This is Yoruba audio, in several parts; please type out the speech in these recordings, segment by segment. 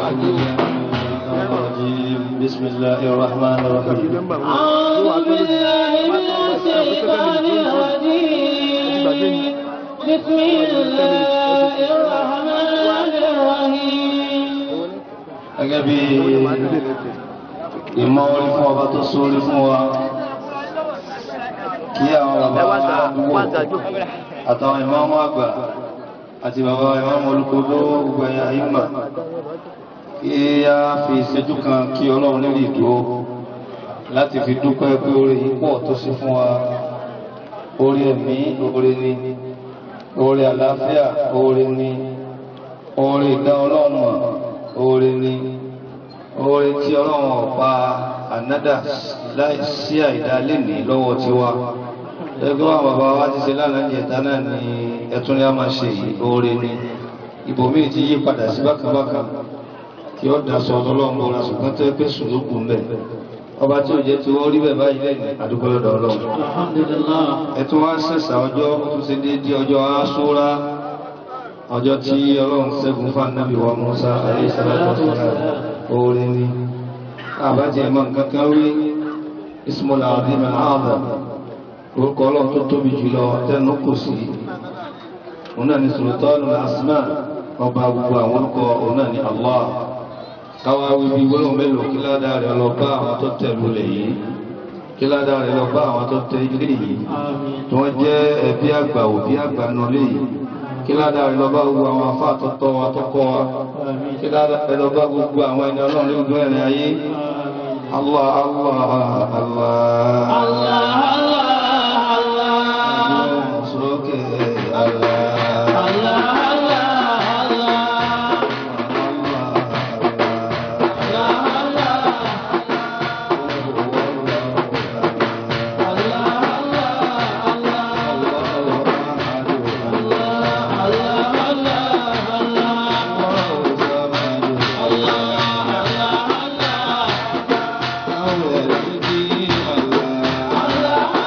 بسم الله الرحمن الرحيم أعوذ بالله من الشيطان الرجيم بسم الله الرحمن الرحيم gẹ́gẹ́ bí ìmọ̀ orí fún ọba tó sórí fún wa kí àwọn bàbá àdúgbò àtàwọn ìmáàmù àgbà àti bàbá ìmáàmù olùkódó gbogbo ẹ̀yà ìmọ̀ kí a fi ìṣẹ́jú kan kí ọlọ́run lórí ìdúró láti fi dúpẹ́ pé orí yìí pọ̀ tó sí fún wa orí ẹ̀mí orí ni orí àlàáfíà orí ni orí ìdá ọlọ́run mọ̀ oore ni oore tí ọlọ́run ọ̀pá ànádà láì sí àìdá lẹ́nì lọ́wọ́ tí wá ẹgbẹ́ wọn bàbá wa ti ṣe lánàá jẹta náà ni ẹtún ní a máa ṣe yìí oore ni ibòmíì ti yí padà sí bákàbákà kí ó daṣọ ọlọ́run bọ̀rọ̀ ṣùgbọ́n tó pé sùlùkù ń bẹ̀ ọba tí ò jẹ́ tí wọ́n rí bẹ̀ báyìí lẹ́yìn àdúgbò lọ́dọ̀ ọlọ́run ẹtún wá ṣẹ̀ṣà ọjọ́ tó ṣe déédéé ọjọ́ aṣúra ọjọ́ tí ọlọ́run ṣẹ́gun fún ànábì wa Musa aléṣàlátọ̀sọ́lá orí ní àbájẹ́ ẹ̀mọ́ nǹkankan rí ismola àdínà ààbà orúkọ ọlọ́run tó tóbi jùlọ tẹ́nu kò sí ọ̀nà ni sultanu asma ọba gbogbo àwọn orúkọ ọ̀nà ni Allah káwá wíbi gbọ́nà mélòó kí ládàá rẹ̀ lọ bá àwọn tó tẹ̀lú lẹ̀ yìí kí ládàá rẹ̀ lọ bá àwọn tó tẹ̀ ilé yìí tí wọ́n jẹ́ ẹbí àgbà òbí àgbà nulẹ̀ yìí kí ládàá rẹ̀ lọ́bá gbogbo àwọn afá àtọ́tọ́ wa tọ́kọ́ wa kí ládàá rẹ̀ lọ́bá gbogbo àwọn ẹni ọlọ́run ní gbogbo ẹ̀rẹ̀ ayé Allah Allah Allah Allah Allah Allah sókè Allah Allah Allah Allah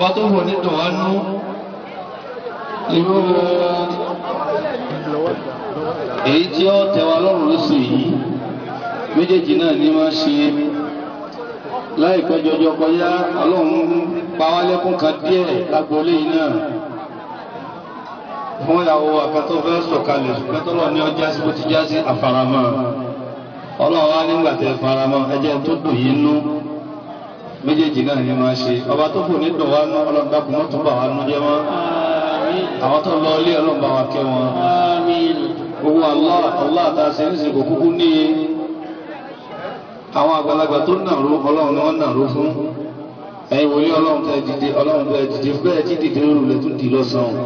ọba tó wò ní dùn wá nú irú èyí tí ó tẹwa lọ́rùn lóṣù yìí méjèèjì náà ní máa ṣe láìpẹ́ jọjọ kọjá ọlọ́run pa wá lẹ́kún kan díẹ̀ lágboolé yìí náà fún ìyàwó akẹ́tọ́ fẹ́ sọ̀kalẹ̀ pẹ́tọ́lọ́ ní ọjà sí bó ti já sí àfaramọ́ ọlọ́run wá nígbà tẹ faramọ́ ẹjẹ́ tó dùn yín nú méjèèjì náà ní máa ṣe ọba tó kù ní dùn wá nú ọlọ́run dákun mọ́tò bà wá nú jẹ́ mọ́ àwọn tó lọ ilé ọlọ́run bá wa kẹ́ wọn gbogbo Allah Allah àtàṣe ní ìsìnkú kúkú níye àwọn àgbàlagbà tó nàró ọlọ́run ni wọ́n nàró fún ẹ̀yin wòlé ọlọ́run tẹ́ dìde ọlọ́run tẹ́ dìde bẹ́ẹ̀ tí dìde lóru lẹ́ tún di lọ́sàn-án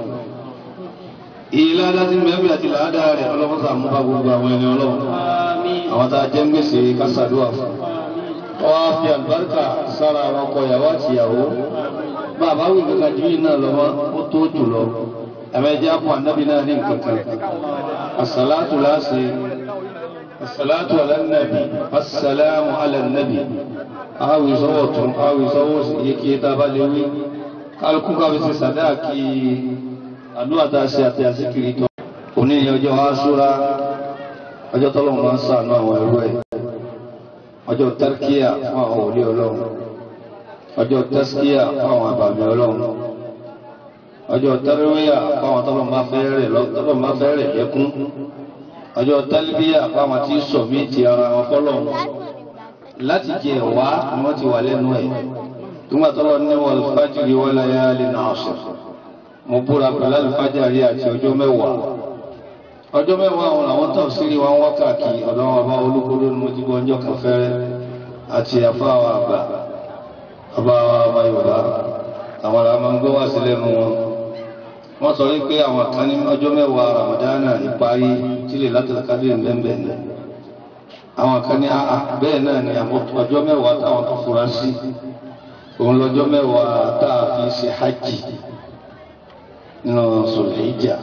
ìlànà tí mẹ́bí àti làádá rẹ̀ ọlọ́run sàmú bá gbogbo àwọn ẹni ọlọ́run àwọn tá a jẹ́ ń gbèsè kásádùá fún ọwọ́ á fi àlùbáríkà sára àwọn ọkọ ìyàwó àti ìyàwó bàbá wí kankan jù yìí náà lọ́wọ́ ó tó jù lọ ẹ̀mẹ́jẹ́ àpò ànábì náà ní nǹkan kan àsàlátù láṣẹ الصلاة على النبي السلام على النبي awi sọwọ́ tún awi sọwọ́ sí yíkí tábà lè wí kálukú kábi sí sàdáàkì àdúrà tá a ṣe àti àsìkiri tọ́ òní ni ọjọ́ aṣúra ọjọ́ tọ́lọ́run máa ń ṣàánú àwọn ẹrú ẹ̀ ọjọ́ tẹ́rkíà fún àwọn òlé ọlọ́run ọjọ́ tẹ́skíà fún àwọn àbàmì ọlọ́run ọjọ́ tẹ́rẹ́wíà fún àwọn tọ́lọ́run máa fẹ́ rẹ̀ lẹ́kún ọjọ́ tálíbíyà fáwọn tí sọ̀mí ti ara wọn fọ́lọ̀ láti jẹ wá ni wọ́n ti wà lẹ́nu ẹ̀ túnbà tọ́lọ ní wal fajri wa layalin ashr mo búra pẹ̀lú alifájàrí àti ọjọ́ mẹ́wàá ọjọ́ mẹ́wàá àwọn àwọn tó sírí wọn wákàkì ọ̀dọ́wọ́n bá olúkúrú ní mo ti gbọ́ ọjọ́ kan fẹ́rẹ́ àti àfáwà àgbà ọba ọba yorùbá àwọn ará máa ń gbọ́ wá sí lẹ́nu wọn wọ́n sọ wípé àwọn kan ní ọjọ́ mẹ́wàá ramadana ìparí tílé látàkàdé ńlẹ́ńbẹ̀ ni àwọn kan ní àà bẹ́ẹ̀ náà ni àwọn ọjọ́ mẹ́wàá táwọn tó fura sí òun lọ́jọ́ mẹ́wàá tá a fi ṣe hajj nínú sọ̀lẹ́jà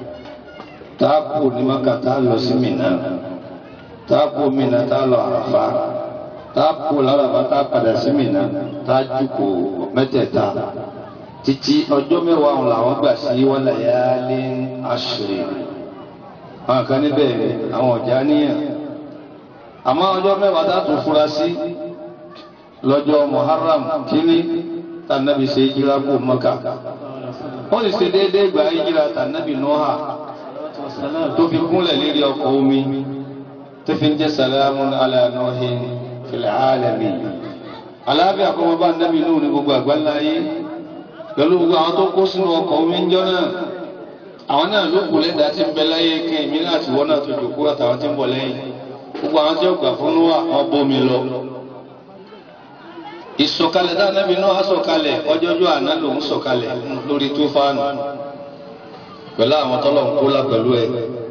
tá a kú ní maka tá a lọ sí Mínà tá a kú Mínà tá a lọ àràfà tá a kú lárabà tá a padà sí Mínà tá a jùkò mẹ́tẹ̀ẹ̀ta títí ọjọ́ mẹ́wàá ọ̀hún làwọn gbà sí wọ́n láyálé àṣírí àwọn kan níbẹ̀ àwọn ọ̀já níyàn àmọ́ ọjọ́ mẹ́wàá dátún fura sí lọ́jọ́ Muharram kíní tànàbí ṣe jíra kó Mọ́kà wọ́n sì ṣe déédéé gbà jíra tànàbí Nóhà tó fi kúnlẹ̀ lérí ọkọ̀ omi tó fi ń jẹ́ salamun ala Nuhin fil alamin aláàbí àkọ́mọba nàbí Nuh ní gbogbo àgbáńláyé pẹ̀lú gbogbo àwọn tó kó sínú ọkọ̀ omi ń jọ náà àwọn náà ló kù lẹ́dàá tí ń bẹ láyé kí èmi láti wọ́n náà tó jòkó àtàwọn tí ń bọ̀ lẹ́yìn gbogbo àwọn tí ó gbà fún Nóà wọn bómi lọ. ìsọ̀kalẹ̀ tá nábì Nóà sọ̀kalẹ̀ ọjọ́jọ́ àná lòún sọ̀kalẹ̀ lórí tó fáànù pẹ̀lú àwọn tọ́lọ̀ ń kó lá pẹ̀lú ẹ̀.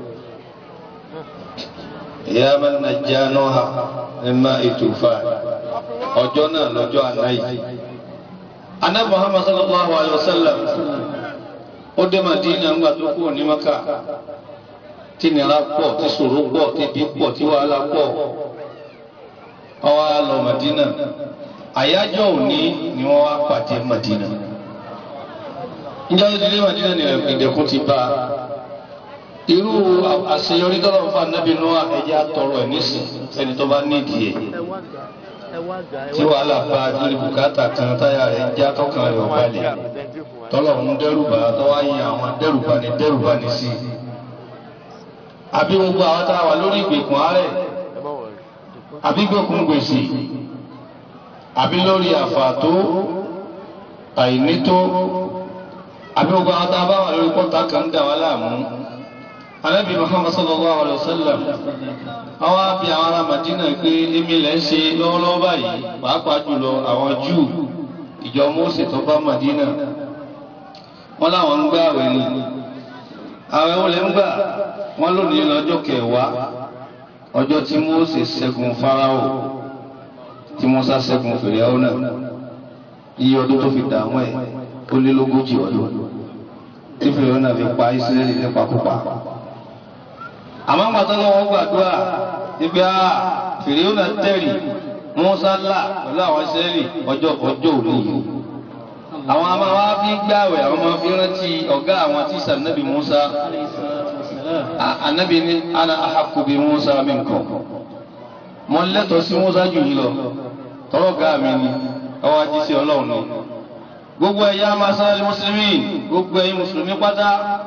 ìyá man najja Nóà mimma ìtùfà ọjọ́ náà lọ́jọ́ àná yìí anabi muhammad sallallahu alaihi wasallam ó dé madina ńgbà tó kú ní maka tí nira pọ̀ tí ṣòro pọ̀ tí bí pọ̀ tí wàhálà pọ̀ ọwọ́ á lọ madina àyájọ́ òní ni wọ́n wá pàdé madina ìjọ tó ti dé madina ni ìdẹ̀kùn ti bá irú àṣeyọrí tọ́lọ̀ fún anabi noah ẹ̀jẹ̀ àtọrọ ẹ̀ nísìn ẹni tó bá nídìí ẹ̀ tí wàhálà bá lórí bùkátà kan táyà rẹ̀ já tọkàn rẹ̀ ọ̀balẹ̀ tọ́lọ̀ ń dẹ́rùbà tọ́wá yin àwọn dẹ́rùbà ní dẹ́rùbà ní sí i. àbí gbogbo àwọn tá a wà lórí ìgbèkùn àárẹ̀ àbí gbèkùn gbèsè àbí lórí àfàtó àìnító àbí gbogbo àwọn tá a bá wà lórí pọ́tà kan dà wá láàmú. Ànábì Muhammad sallallahu alaihi wasallam àwọn àbí àwọn ará Madina pé èmi lẹ́ ń ṣe lọ́wọ́lọ́wọ́ báyìí pàápàá jùlọ àwọn Júù ìjọ Mósè tó bá Madina wọ́n láwọn ń gbá àwẹ̀ ni àwẹ̀ wọlé ń gbà wọ́n lónìí lọ́jọ́ kẹwàá ọjọ́ tí Mósè ṣẹ́gun Fáráò tí Mùsá ṣẹ́gun Fìràwọ̀ náà iye ọdún tó fi dààmú ẹ̀ ó lé lógójì ọdún tí Fìràwọ̀ náà fi pa Ísírẹ́lì nípakúpa àmọ́ gbàtọ́ lọ́wọ́ gbàdúrà ibi a fìrìhùn náà tẹ̀rì Mùsá là pẹ̀lú àwọn sẹ́ẹ̀lì ọjọ́ ọjọ́ òní yìí àwọn a máa wá fi gbààwẹ̀ àwọn máa fi rántí ọ̀gá àwọn tí sànàbì Musa A- anabi ni ana ahaqqu bi Musa minkum mo lẹ́tọ̀ọ́ sí Musa jù yín lọ tọrọ gá mi ni ọwọ́ ajíṣẹ́ Ọlọ́run ni gbogbo ẹ̀yà masal muslimin gbogbo ẹ̀yin mùsùlùmí pátá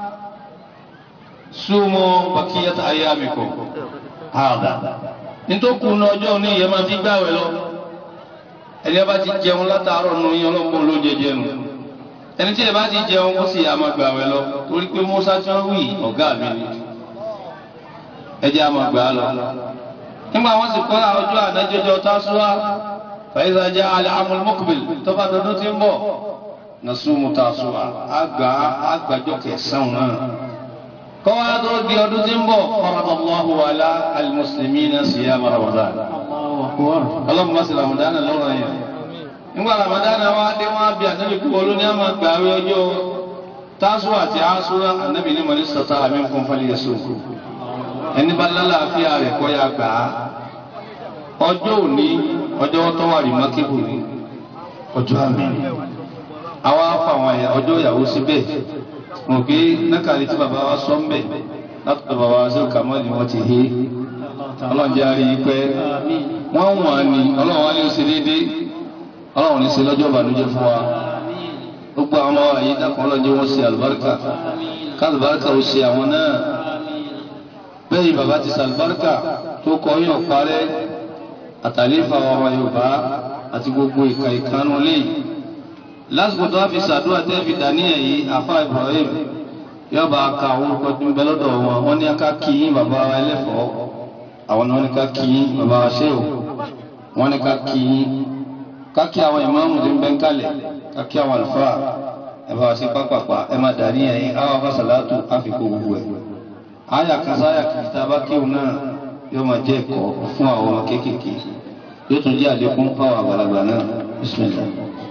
sumu bakiyata ayyamikum hada nítòkù ní ọjọ́ òní ìyẹn máa fi gbààwẹ̀ lọ ẹni ẹ bá ti jẹun látàárọ̀ nù yín ọlọ́pàá ló jẹjẹ nù ẹni tí ẹ bá ti jẹun ó sì àmà gbààwẹ̀ lọ torí pé Musa tí wọ́n wí ọ̀gá mi ni ẹ jẹ́ àmà gbà á lọ. nígbà wọn sì kọ́ ọjọ́ ànájọjọ tásúwá fàyíṣà jẹ́ alẹ́ amúlùmọ́kùbìl tó bá dọdún tí ń bọ̀ nasumu tásúwá àgbà àgbàjọ kẹsàn-án náà. kọ́wá tó di ọdún tí ń bọ̀ faradallahu ala al-muslimina siyama Ramadan ọlọ́run bá sì ramadana lọ́rọ̀ yẹn nígbà ramadana wa dé wọn bí ànábì kú olú ní àmà gbàwé ọjọ́ tásù àti àásúrà ànábì ní mọ̀ní sọ̀tà àmì fún fọlẹ̀ yẹn sóko ẹni bá lálàáfíà rẹ̀ kọ́ ya gbà á ọjọ́ òní ọjọ́ tó wà rí mákébù ní ọjọ́ àmì àwa fà wọn ẹ̀yà ọjọ́ ìyàwó síbẹ̀ mo gbé nákàlí tí bàbá wa sọ ń bẹ̀ látọ̀ bàbá wa sí kàmọ́ọ̀lì wọn ti hé ọlọ́run jẹ́ àrí pẹ́ wọ́n wọ̀n ní ọlọ́run wá ní ó ṣe déédéé ọlọ́run ní ṣe lọ́jọ́ ìbànújẹ́ fún wa gbogbo àwọn ọmọ àyè dàpọ̀ ọlọ́jọ́ wọn ṣe àlùbáríkà kálùbáríkà ó ṣe àwọn náà bẹ́ẹ̀ bàbá ti ṣàlùbáríkà tó kọ yàn parẹ́ àtàlífà ọmọ Yorùbá àti gbogbo ìka ìkànnù léyìí lásìkò tó wá fi ṣàdúrà tẹ́ fi dàníyàn yìí àfa Ibrahim yọba ka àwọn orúkọ tó ń bẹ lọ́dọ̀ wọn wọ́n ní ká kí yín bàbá wa ẹlẹ́fọ̀ọ́ àwọn náà ní ká kí yín bàbá wa ṣé o wọ́n ní ká kí yín ká kí àwọn ìmáàmù tó ń bẹ ń kalẹ̀ ká kí àwọn àlùfáà ẹ bá wa ṣe pápápá ẹ má dàníyàn yín àwọn afásàlátù àfikún gbogbo ẹ̀ àyà kan sáyà kìkìtà bá kéwù náà yóò máa jẹ́ ẹ̀kọ́ fún àwọn ọmọ kéékèèké yóò tún jẹ́ àlékún fáwọn àgbàlagbà náà bismillah.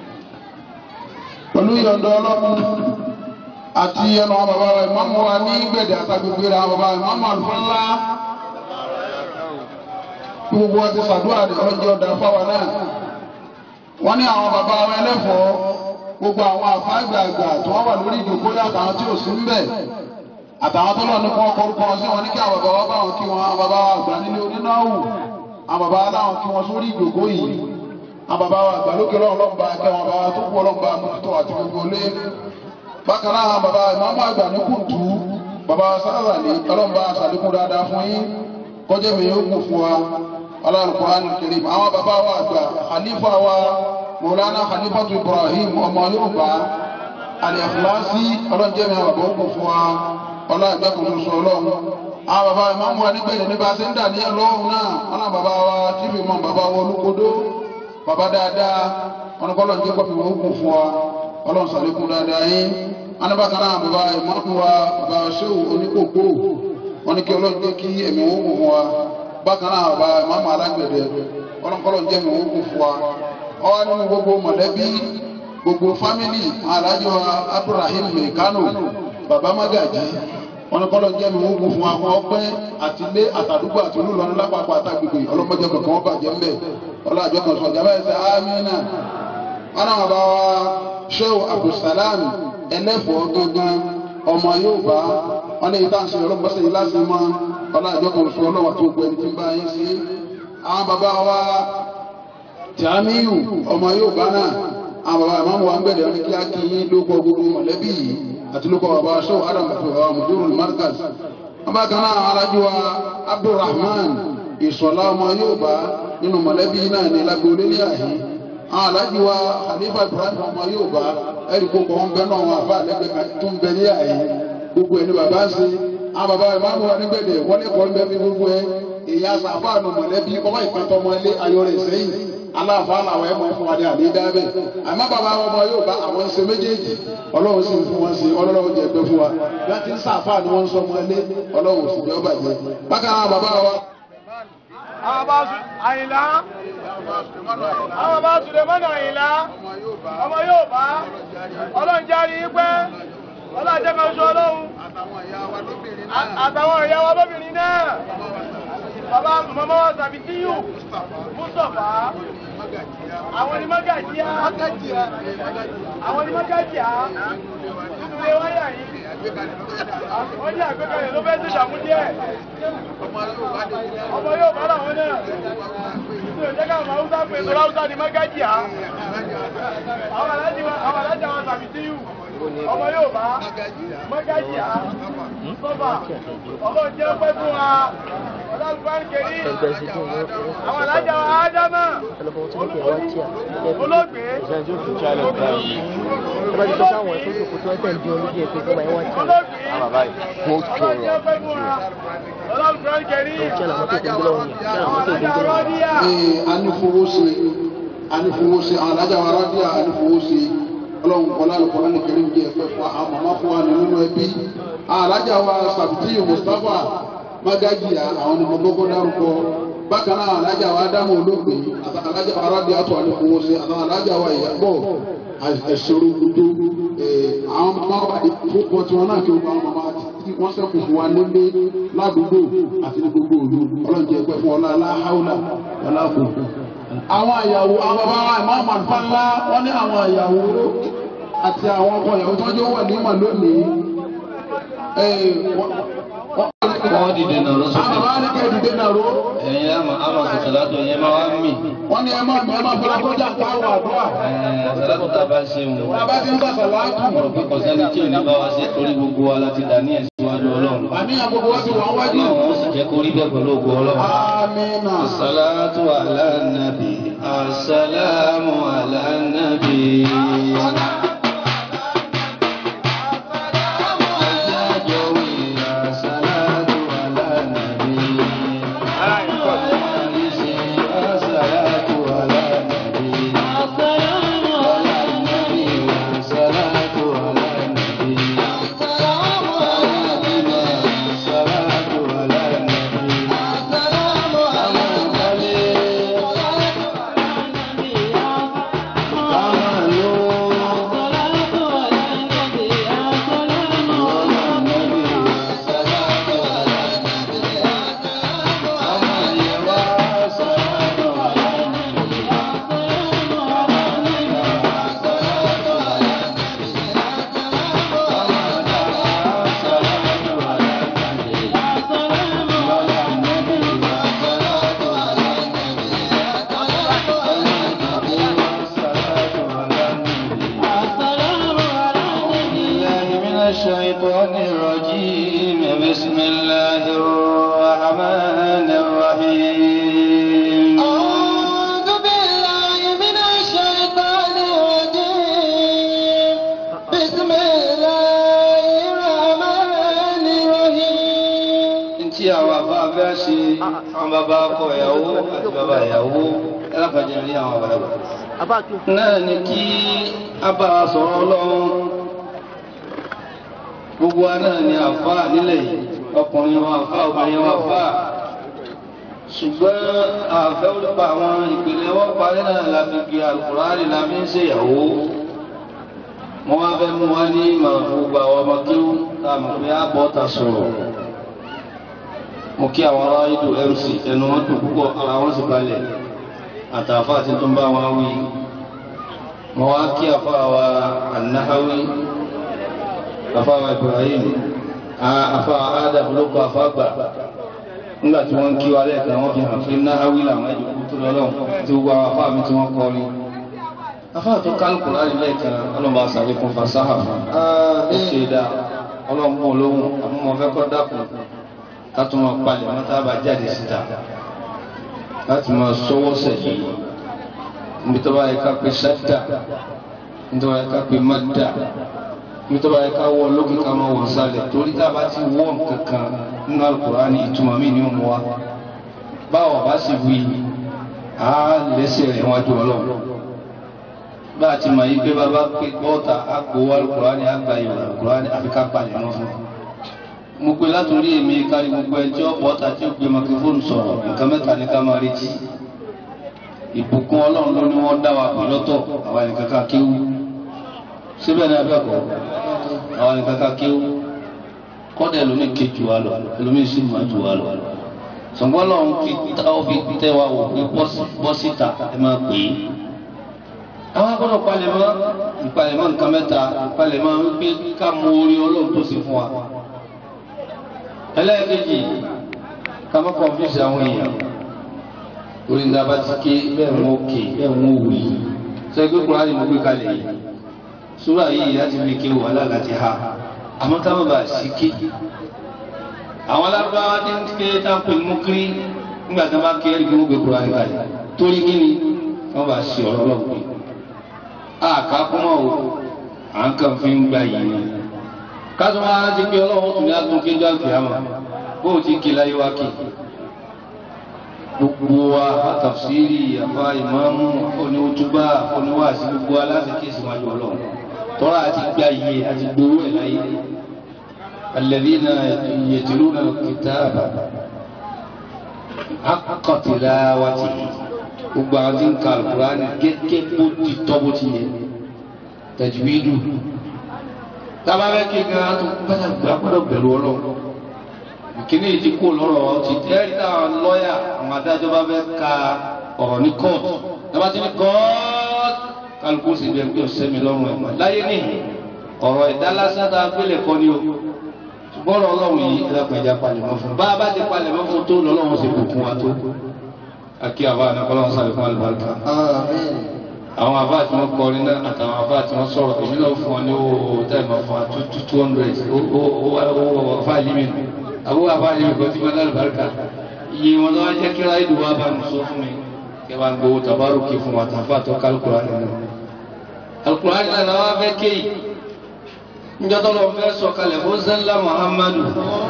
pẹ̀lú ìyọ̀ǹda ọlọ́run àti ẹnu àwọn bàbá wa ìmáàmù wa ní gbẹ̀dẹ̀ àtàgbègbè rẹ̀ àwọn bàbá ìmáàmù àlùfáà kí gbogbo wa ti ṣàdúrà rẹ̀ ọlọ́jọ́ ọ̀dà fáwa náà wọ́n ní àwọn bàbá wa ẹlẹ́fọ̀ọ́ gbogbo àwọn àfa àgbààgbà tí wọ́n wà lórí ìdòkó àtàwọn tí ò sí ń bẹ̀ àtàwọn tó lọ ní kọ́ kọ́rúkọ sí wọn ní kí àwọn bàbá wa bá wọn kí wọn àwọn bàbá wa àgbà nílé onínáwó àwọn bàbá wa láwọn kí wọn sórí ìdòkó yìí àwọn bàbá wa àgbà lókè lọ́wọ́ ọlọ́mùbá ẹgbẹ́ wọn bàbá wa tó kú ọlọ́mùbá mọ́tò àti gbogbo ilé bákan náà àwọn bàbá ìmáàmù àgbà ní kùtù bàbá wa sára ní ọlọ́mùbá àṣàlékún dáadáa fún yín kọjá mi yóò kù fún wa Al-Qur'an Karim àwọn bàbá wa àgbà khalifa wa Maulana Khalifatu Ibrahim ọmọ Yorùbá Al-Ikhlasi ọlọ́njẹ́ mi àwọn bàbá ó kù fún wa ọlọ́run ẹgbẹ́ kan ṣoṣo ọlọ́run àwọn bàbá ìmáàmù wa nígbẹ̀yìn nípa ṣe ń dà ní ọlọ́run náà wọn náà bàbá wa tíbi mọ bàbá wa olúkodó bàbá dáadáa wọn ni kọ́lọ́n jẹ́ kọ́fì wọn kún fún wa ọlọ́run sàlékún dáadáa yín anábàkan náà bàbá ìmáàmù wa bàbá ṣéwù oníkókó wọn ni kí ọlọ́run jẹ́ kí ẹ̀mí wọn kún fún wa bákan náà bàbá ìmáàmù alágbẹ̀dẹ ọlọ́run kọ́lọ́n jẹ́ ẹ̀mí wọn kún fún wa ọwọ́ nínú gbogbo mọ̀lẹ́bí gbogbo fámìlì alájọ Abdulrahim mekano bàbá magaji wọn ni kọlọ jẹ mi wọn kún fún àwọn ọpẹ́ àti ilé àtàdúgbò àti olúlọrin lápapọ̀ àtàgbègbè ọlọmọdé kankan wọn bàjẹ́ ńbẹ ọlọ́àjọ kan sọ ìjàmbá ẹsẹ̀ amínà wọn náà bá wa sheu abdulsalam ẹlẹ́fọ̀ọ́ gangan ọmọ Yorùbá wọn ní ìta ṣe ọlọ́mọdé yìí láti mọ ọlọ́àjọ kan sọ ọlọ́wà tó gbẹ ní ti bá yín sí àwọn bàbá wa tìámíyù ọmọ Yorùbá náà àwọn bàbá àmọ́ wa ń gbẹ̀dẹ̀ wọn ni kí á kí yín lóko gbogbo mọ̀lẹ́bí yìí àti lóko bàbá aṣọ adam àti bàbá mùdúrù markaz wọn bá kan náà alájú wa abdulrahman ìsọlá ọmọ Yorùbá nínú mọ̀lẹ́bí náà ní lágbóolé ní àhí àwọn alájú wa khalifa ibrahim ọmọ Yorùbá ẹ̀rí gbogbo wọn bẹ náà wọn àfa àlẹ́gbẹ̀ẹ́ tó ń bẹ ní àhí gbogbo ẹni bàbá ń ṣe àwọn bàbá ìmáàmù wa nígbẹ̀dẹ̀ wọ́n ní kọ́ ń bẹ fi gbogbo ẹ èyí àṣà àfáànù mọ̀lẹ́bí ọmọ ìpẹ́tọ́ ọmọ ilé ayọ̀rẹ̀ sẹ́yìn aláàfáà làwọn ẹ̀mọ́ fún wa ní àdédábẹ́ àmọ́ bàbá ọmọ yóò bá àwọn ṣe méjèèjì ọlọ́run sì ń fún wọn sí ọlọ́run jẹ pé fún wa bí wọ́n ti ń sàfáà ni wọ́n ń sọ ọmọ ilé ọlọ́run sì jẹ́ ọbàjẹ́ bákan náà bàbá wa. àwọn bá sùn àyìnlá àwọn bá sùn lè mọ́nà àyìnlá ọmọ yóò bá ọlọ́run járe yín pẹ́ ọlọ́run jẹ́ kan sọ ọlọ́run àtàwọn ìyá wa lóbìnrin náà bàbá mọ́mọ́ wa tàbí tíyù mustapha àwọn ni mọ́gàjíá àwọn ni mọ́gàjíá nínú ilé wáyà yìí wọ́n ní àgbékalẹ̀ ló fẹ́ ṣèṣà mú díẹ̀ ọmọ yóò bá làwọn náà nítorí jẹ́ káwọn haúsá pé ìṣòro haúsá ni mọ́gàjíá àwọn alájà àwọn alájà wọn tàbí tíyù ọmọ yóò bá mọ́gàjíá sọ́fà ọlọ́run jẹ́ pẹ́ fún wa ọlọ́run kẹ́rí àwọn alájà wa ádámà olóògbé ọlọ́run kẹ́rí ee anifowóse anifowóse àwọn alájà wa rádíà anifowóse ọlọ́run kọlá lọ́kọ́lá ní kẹrin jẹ́ ẹ̀fẹ́ fún àwọn màmá fún wa nínú ẹbí àwọn alájà wa sàbìtì mustapha magajiya àwọn ni mo kọ́kọ́ dárúkọ bákan náà alájà wa dáhùn olóògbé àtàwọn alájà wa rádíà tó anifowóse àtàwọn alájà wa ìyàbọ̀ ẹ̀ṣọ́rọ̀ gbogbo àwọn màmá wa ìfowópọ̀ tí wọn náà kí wọn màmá tí wọ́n sẹ́kù fún wa nílé ládùúgbò àti ní gbogbo òlu ọlọ́run jẹ́ ẹgbẹ́ fún ọlá aláhàúlà ọláàbò. àwọn àyàwó àwọn bàbá wa ìmọ̀ àmàlùfá ńlá wọ́n ní àwọn àyàwó àti àwọn ọkọ ìyàwó tó jẹ́ wà ní ìmọ̀ lónìí. wọ́n dìde náà lọ sókè àwọn bàbá ní kẹ́ ìdílé náà ró. ẹ̀yin àmọ̀ àmọ̀ sọ̀tàlátò yẹn máa wá mì wọ́n ní ẹ máa mọ̀ ẹ máa fọlá kọjá káwọ̀ àdúrà. sọ̀tàlátò tá a bá ṣe wù. bàbá ti ń sàṣà láàtù. mo rò pé kọ̀sẹ́ni tí ò ní bá wa ṣe torí gbogbo wa láti dà ní ẹ̀sìn iwájú ọlọ́run. àníyàn gbogbo wa ti wà wájú. ọlọ́run ó sì jẹ́ kó rí bẹ́ẹ̀ pẹ̀lú ògo ọlọ́run. amínà. الصلاة على النبي السلام على النبي الصلاة على النبي الصلاة على النبي على النبي الصلاة على النبي الصلاة على النبي الشيطان الرجيم بسم الله الرحمن الرحيم أعوذ بالله من الشيطان الرجيم بسم الله الرحمن الرحيم tí àwọn àbá fẹ́ ṣe àwọn bàbá ọkọ ìyàwó àti bàbá ìyàwó ẹlẹ́fàjẹ́ rí àwọn bàbá náà ni kí a bá a sọ̀rọ̀ ọlọ́run gbogbo wa náà ni àfa nílẹ̀ yìí ọkùnrin wa àfa obìnrin wa àfa ṣùgbọ́n àfẹ́ olùpa àwọn ìpìlẹ̀ wọ́n parí náà la fi gbé alukùránì la fi ń ṣèyàwó wọ́n wá fẹ́ mú wa ní ìmọ̀ràn fún gbogbo àwọn ọmọ kéwú tá a mọ̀ pé á bọ́ ta sọ̀rọ̀ mo kí àwọn ará ìdò mc ẹnu wọn dùn púpọ̀ ara wọn sì balẹ̀ àtàfà tí tó ń bá wọn wí mo wá kí àfà wa anahawi àfà wa ibrahim àfà adam ló kọ àfà gbà nígbà tí wọ́n ń kí wa lẹ́ẹ̀kan wọ́n fi hàn pé nahawi làwọn ẹ̀jọ̀ kú tó lọ́lọ́ tí gbogbo àwọn àfà mi tí wọ́n kọ́ ni àfà tó kálukú láti lẹ́ẹ̀kan ọlọ́mọ àṣàlékún fasáhà fún ó ṣe dáa ọlọ́mọ olóhùn àmúmọ́ fẹ́ kọ́ dákun láti máa palẹ̀ mọ́ tá a bá jáde síta láti máa sọ́wọ́ sẹ̀yìn níbi tó bá yẹ ká pé sẹ́tà níbi tó bá yẹ ká pé mọ́tà níbi tó bá yẹ ká wọ lókè ká máa wọ̀ sálẹ̀ torí tá a bá ti wọ́ nǹkankan nínú Al-Qur'ani ìtumọ̀ mí ni ó mú wa báwo bá sì wí á lẹ́sẹ̀ rẹ̀ wájú ọlọ́run bá a ti mọ̀ yí pé bàbá pé bọ́ọ̀tà á gbowó Al-Qur'ani á gba ìwà Al-Qur'ani àfi ká palẹ̀ mọ́ fún un mo pe látòrí èmi kárí gbogbo ẹjọ́ bọ́ta tí ó gbé makifóònù sọ̀rọ̀ nǹkan mẹ́ta ní ká máa retí ìbùkún ọlọ́run ló ní wọ́n dá wa pè lọ́tọ̀ àwa nìkan ká kéwú síbẹ̀ ní abẹ́kọ̀ọ́ àwa nìkan ká kéwú kọ́dà ẹlòmíì ké jù wá lọ ẹlòmíì sì má jù wá lọ ṣùgbọ́n lọ́run kí táwọn fi tẹ́ wa wò pé bọ́ síta ẹ máa pè é. àwọn agbọ́dọ̀ palẹ̀mọ́ ìpalẹ̀mọ́ nǹkan mẹ́ta ìpalẹ̀mọ́ wípé ká mọ orí ọlọ́run tó ṣe fún wa. ẹlẹ́ẹ̀kejì ká má kọ̀ǹfíìsì àwọn èèyàn orí ní abá ti ké bẹ́ẹ̀ wọ́n ké bẹ́ẹ̀ wọ́n wù yìí sẹ́gbẹ́ kúrò ní mo gbé kalẹ̀ yìí súrà yìí láti fi ké wàhálà láti ha àmọ́ ká má bàa sí ké àwọn alábáwá tí ń ké táǹpé mú kiri nígbà tí wọ́n bá ké ẹ̀rí kí wọ́n gbé kúrò ní kalẹ̀ torí kí ni wọ́n bá sí ọ̀rọ̀ lọ́wọ́ pé àká kúmọ̀ o à ń kàn fi ń gba yìí ni kásán máa rántí pé ọlọ́wọ́ tún ní àtúnkè jọ àgbẹ̀ àmọ́ bó o ti ké láyé wá ké gbogbo wa àtàfsírì àfa ìmáàmù oníwótúbà oníwàásí gbogbo aláṣẹ kéésì wájú ọlọ́run tọ́ra àti gbá iye àti gbowó ẹ̀ láyé alladhina yatluna al-kitaba haqqa tilawatihi gbogbo àwọn tí ń ka Al-Qur'ani gẹ́gẹ́ bó ti tọ́ bó ti yẹ tajwidu tábà bẹ́ẹ̀ kí gan tó gbàdàgbà gbọ́dọ̀ bẹ̀rù ọlọ́run kìíní yìí ti kó lọ́rọ̀ ti tẹ́rì táwọn lọ́ọ̀yà àwọn adájọ́ bá fẹ́ ka ọ̀rọ̀ ní kóòtù nígbà tí ní kóòtù kálukú sì bẹ́ẹ̀ pé ọ̀sẹ̀ mi lọ́rùn ẹ̀ mọ́ láyé ní ọ̀rọ̀ ẹ̀dá lásán tá a gbélé kọ́ ni o ṣùgbọ́n ọ̀rọ̀ ọlọ́run yìí ẹ̀dàpọ̀ ẹ̀já palẹ̀mọ́ fún bá a bá ti palẹ̀mọ́ fún tó lọ́lọ́run sì bùkún wa tó akí àbá ànákọ́lọ́run sáré fún àlùbáríkà àwọn àbá tí wọ́n kọrin náà àtàwọn àbá tí wọ́n sọ̀rọ̀ èmi náà fún ọ ní owó táìmọ̀ fún wa two hundred owó fáìlì mi nù àwọn àbáyé mi kò tí wọn lálùbáríkà iye wọn lọ́wọ́ jẹ́ kí ráìdù wá bá mi sọ fún mi kí wọ́n gbowó tabaruki fún wa tàfà tó ká alukurani nínú. alukurani náà náà wọ́n fẹ́ kéyì njọ́tọ́ lọ fẹ́ sọ kalẹ̀ fún sẹ́lá muhammadu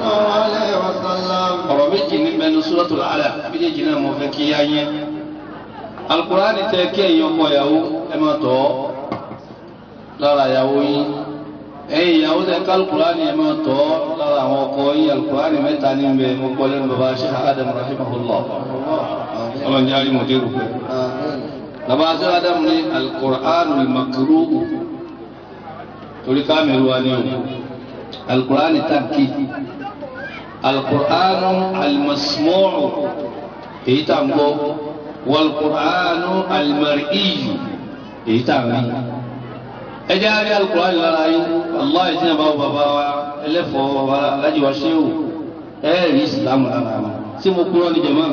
ọ̀rọ̀ méjì ní mẹ́nu suratul Alaq méjèèjì náà mo fẹ́ kí yá yẹn alukurani tẹ kí ẹ̀yin ọkọ ìyàwó ẹ máa tọ́ lára ìyàwó yín ẹ̀yin ìyàwó tẹ ká alukurani ẹ máa tọ́ lára àwọn ọkọ yín alukurani mẹ́ta ní bẹ mo gbọ́ lẹ́nu baba ṣe adam rahimahullah ọlọ́run jáde mo dé rúpẹ́. baba ṣe adam ní alukurani makruhu torí kámẹ́rù wa ni o alukurani tàbí alukurani alimasmọ́ọ̀rù èyí tà ń gbọ́ wàlùkurani alimari'iyu èyí tà ń rí ẹjẹ́ àrí alukurani lára yín allah ẹ̀jẹ̀ náà bá wọ bàbá wa ẹlẹ́fọ̀ọ́ bàbá alájí wa ṣéwù ẹ̀rí ìsìlámù lára wọn tí mo kúrò ní jẹ̀mọ́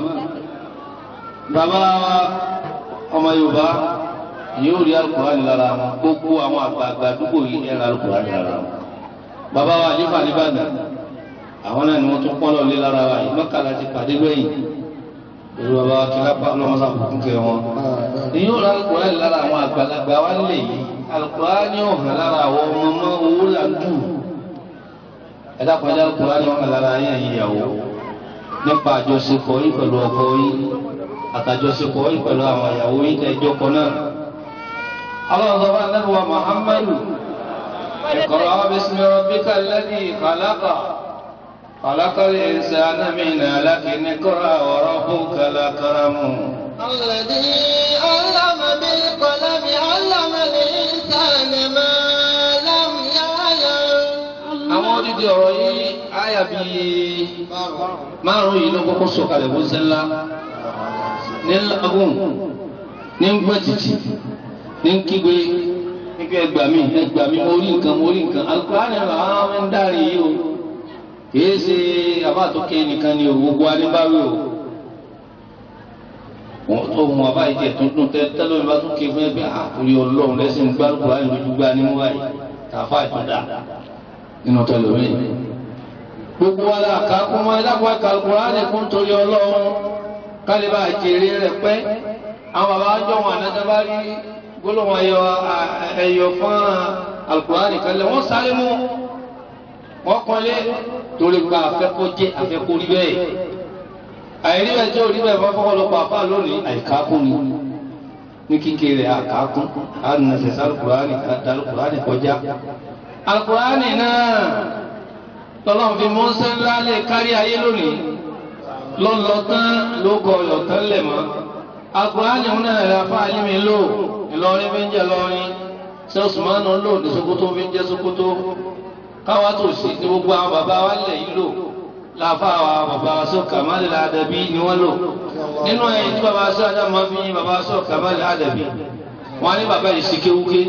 bàbá wa ọmọ yorùbá yóò rí alukurani lára wọn gbogbo àwọn àgbààgbà àdúgbò yìí ẹ̀rọ alukurani lára wọn bàbá wa àlefa nìbàdàn àwọn náà ni wọ́n tún pọ́nlọ́ lé lára wa yìí mọ́kànlá ti pàdé gbẹ̀yìn èrò bàbá wa kìlápá ọlọ́mọsá fún kẹ wọn. èyí ò rí alukurani lára àwọn àgbàlagbà wa lè yìí alukurani ò hàn lára àwọn ọmọ ọmọ owó là ń dù ẹ̀dá pàdé alukurani ò hàn lára yẹn ìyàwó nípa àjọṣepọ̀ yìí pẹ̀lú ọkọ yìí àtàjọṣepọ̀ yìí pẹ̀lú àwọn ìyàwó yìí tẹ̀ ẹjọ́ kan náà. الله طبعا نبوة محمد اقرأ باسم ربك الذي خلق خلق الإنسان من علق اقرأ وربك الأكرم الذي علم بالقلم علم الإنسان ما لم يعلم àwọn odidi ọ̀rọ̀ yìí àyà bíi márùn yìí ló kọ́kọ́ sọ̀kalẹ̀ bó sẹ́lá ní lágùn ní gbẹ́tìtì ní kígbe nígbà ẹgbà mi ẹgbà mi mo rí nǹkan mo rí nǹkan alukurani àwọn ń dárí yìí o kìí ṣe abáàtúkẹ nìkan ni o gbogbo aníbáwí o wọn tó mú abáyé jẹ tuntun tẹ tẹlẹ mi bá tún ké fún ẹgbẹ àkúrí Ọlọ́run lẹsìn gbá alukurani lójú gbá ní wáyé tàfà ìtúndà nínú tẹlẹmí gbogbo wa la kà kún mọ ẹlẹ́kọ̀ọ́ ẹ̀ka alukurani kún torí Ọlọ́run kálíbà jèrè rẹ pẹ́ àwọn bàbá àjọ wọn ànájábá rí gbólóhùn ẹyọ ẹyọ fún alukurani kalẹ̀ wọ́n sáré mú wọ́n kọ́lé torí gba afẹ́kọ́ jẹ́ afẹ́kọ́ rí bẹ́ẹ̀ àìrí bẹ́ẹ̀ tí ò rí bẹ́ẹ̀ fọ́fọ́ ló pa àpá lónìí àìkákún ni ní kíkéré àkákún ànàṣẹ̀ṣẹ̀ alukurani alukurani kọjá alukurani náà tọ́lọ́n fi mọ́sẹ́ ńlá lè kárí ayé lónìí lọ́lọ́tán ló kọ ọ̀yọ̀tán lẹ̀ mọ́ alukurani náà rẹ̀ afá yín mi lò ìlọrin fi ń jẹ lọrin ṣé osùmánù lò ní sokoto fi ń jẹ sokoto káwá tó sí ní gbogbo àwọn bàbá wa lẹ̀ yìí lò láfàwà bàbá sọ kàmáàlì àdàbí ni wọ́n lò nínú ẹ̀yìn tí bàbá sọ àdàbí máa fi yin bàbá sọ kàmáàlì àdàbí wọ́n ní bàbá yìí ṣìkéwúké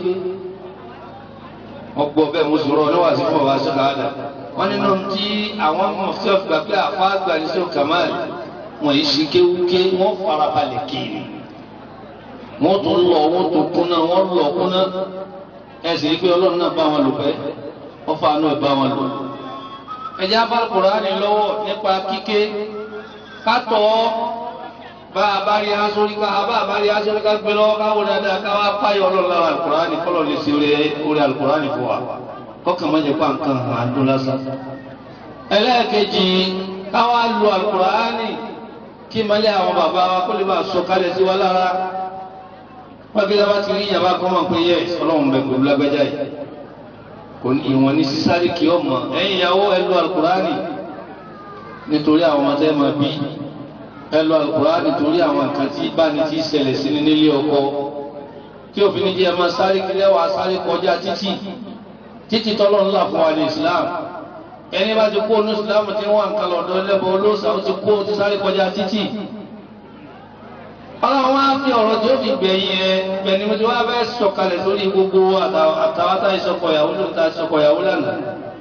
wọ́n gbọ́ bẹ́ẹ̀ mo sọ̀rọ̀ níwà sí fún bàbá sọ kàmáàlì wọ́n nínú tí àwọn mọ̀fí ọ̀gbà pé àfa àgbà ní sọ kàmáàlì wọ́n yìí ṣìkéwúké wọ́n farabalẹ̀ kiri wọ́n tún lọ wọ́n tún kúnná wọ́n lọ kúnná ẹ̀sìn pé ọlọ́run náà bá wọn lò pẹ́ wọ́n fa àánú ẹ̀ bá wọn lò ẹjẹ abálùkùránì lọ́wọ́ nípa kíké kátọ̀ bá a bá rí asórí ká a bá a bá rí asórí ká gbé lọ́wọ́ káwọn dáadáa káwá páyọ̀ ọlọ́run lára alùkùránì kọ́lọ̀ lè ṣe orí alùkùránì fún wa kọ́kàn má jẹ́ pa nǹkan hàn án dún lásán. ẹlẹ́ẹ̀kejì káwá lu alùkùránì kí malẹ́ àwọn bàbá wa kó lè bá a sọ kálẹ̀ sí wa lára wọ́n bí dábàá ti rí ìyàbá kọ́ mọ̀ pé yẹ ọlọ́run bẹ pẹ̀lú lágbájá yìí kò ní ìwọ̀n ní sísáré kí ọ mọ̀ ẹ̀yin ìyàwó ẹlú alukurani nítorí àwọn ọmọ tẹ́ máa bí ẹlú alukurani torí àwọn nǹkan tí báni ti ṣẹlẹ̀ sí ní nílé ọkọ tí òfin ní jẹ́ ẹ máa sáré kílẹ̀ wá sáré kọjá títì títì tọ́lọ́ ńlá fún wa ní Islam ẹni bá ti kó onú Islam tí wọ́n nǹkan lọ́dọ̀ ẹlẹ́bọ olóòsà ó ti kó ti sáré kọjá títì ọlọ́run wá fi ọ̀rọ̀ tí ó fi gbẹ̀yìn ẹ gbẹ̀ni mo ti wá fẹ́ sọ̀kalẹ̀ lórí gbogbo àtàwátá ìsọkọ̀yàwó ló ń ta ìsọkọ̀yàwó lánàá.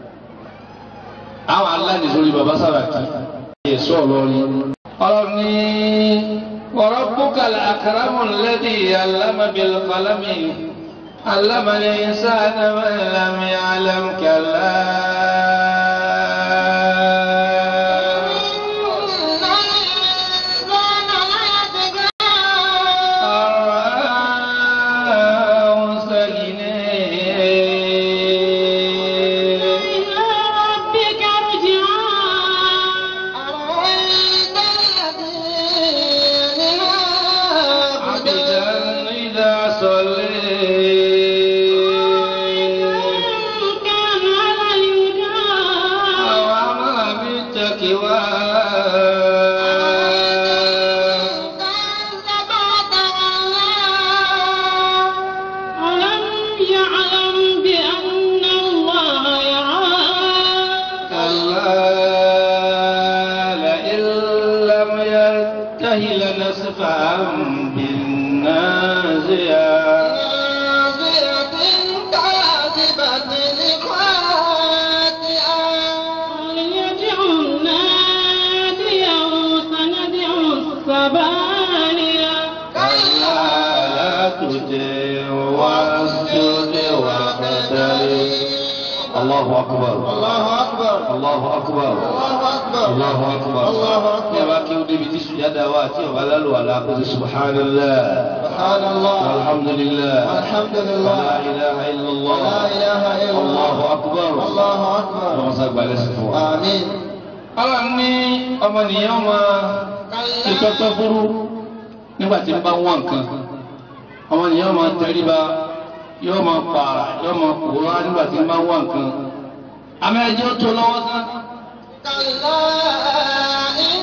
àwọn aláàdì sórí bàbá Sàràkí ẹ̀ sọ ọlọ́rin. ọlọ́run ní ọ̀rọ̀ búkàlà àkàràmù lẹ́dí alámàbíl kọlámì alámàlẹ̀ sáánà mẹ́lámi alámkàlá. الله أكبر الله أكبر الله أكبر الله أكبر الله أكبر الله أكبر يا باكي ودي بتسو يدا واتي وبلال ولا قد سبحان الله سبحان الله والحمد لله والحمد ولا لله إله إلا الله ولا إله إلا الله الله أكبر الله أكبر اللهم صل على سيدنا آمين Ọlọ́run ní ọmọnìyàn máa ti tọ́tọ́ fúrú nígbà tí ń bá wọ́n nǹkan ọmọnìyàn máa tẹríba yóò máa pààrà yóò máa pòórá nígbà tí ń bá wọ́n nǹkan àmọ́ ẹjọ́ tó lọ́wọ́ tán. كلا إن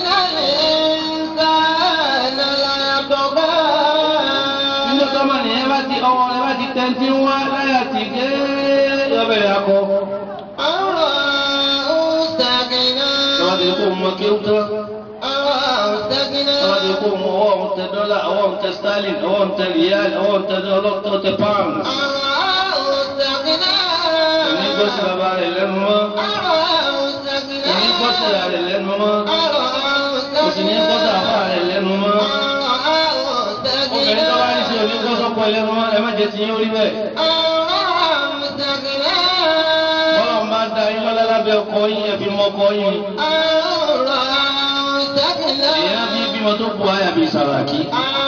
الإنسان ليطغى níjọ́ tó ọmọnìyàn bá ti ọwọ́ rẹ̀ bá ti tẹ́ntí wá láyà tì gé yọbẹ̀rẹ̀ akọ. أن رآه استغنى lọ́wọ́ ti kó mọ kéwú tán. أن رآه استغنى lọ́wọ́ ti kó mọ ọwọ́ ń tẹ dọ́là ọwọ́ ń tẹ sterling ọwọ́ ń tẹ riyal ọwọ́ ń tẹ ọlọ́tọ́ tẹ pound. أن رآه استغنى òní gbọ́ sí bàbá rẹ̀ lẹ́nu mọ́. أن رآه استغنى òní gbọ́ sí ìyá rẹ̀ lẹ́nu mọ́. أن رآه kò sì ní gbọ́ sí àbá rẹ̀ lẹ́nu mọ́. obìnrin tó bá ní sí òní gbọ́ sọ́kọ lẹ́nu mọ́ ẹ má jẹ́ ti yín orí bẹ́ẹ̀. bọ́lá ń bá da yín lọ́lá lábẹ́ ọkọ yín ẹ fi mọ ọkọ yín. èèyàn bí bímọ tó bu àyà bíi Sàràkí.